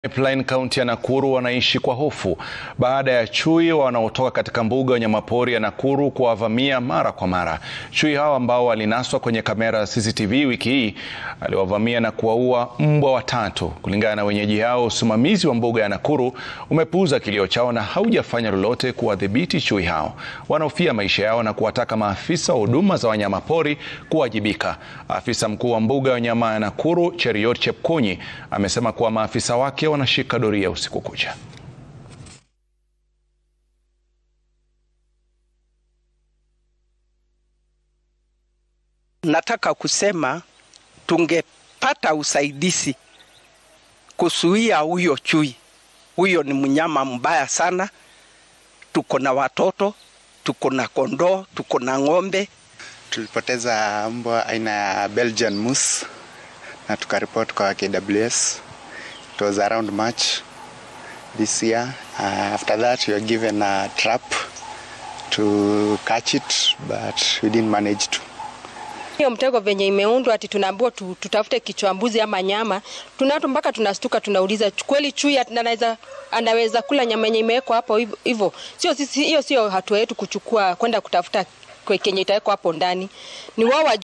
Pipeline kaunti ya Nakuru wanaishi kwa hofu baada ya chui wanaotoka katika mbuga ya wanyamapori ya Nakuru kuwavamia mara kwa mara. Chui hao ambao walinaswa kwenye kamera ya CCTV wiki hii aliwavamia na kuwaua mbwa watatu. Kulingana na wenyeji hao, usimamizi wa mbuga ya Nakuru umepuuza kilio chao na haujafanya lolote kuwadhibiti chui hao. Wanahofia maisha yao na kuwataka maafisa wa huduma za wanyamapori kuwajibika. Afisa mkuu wa mbuga ya wanyama ya Nakuru, Cheriot Chepkonyi, amesema kuwa maafisa wake wanashika doria usiku kucha. Nataka kusema tungepata usaidizi kuzuia huyo chui. Huyo ni mnyama mbaya sana. Tuko na watoto, tuko na kondoo, tuko na ng'ombe. Tulipoteza mbwa aina ya Belgian Moose na tukaripoti kwa KWS. It was around March this year. Uh, after that we were given a trap to catch it but we didn't manage to. Hiyo mtego venye imeundwa ati tunaambiwa tu, tutafute kichwa mbuzi ama nyama, tunato mpaka tunastuka, tunauliza kweli chui anaweza anaweza kula nyama yenye imewekwa hapo hivyo? Sio sisi, hiyo sio hatua yetu kuchukua kwenda kutafuta kenye itawekwa hapo ndani, ni wao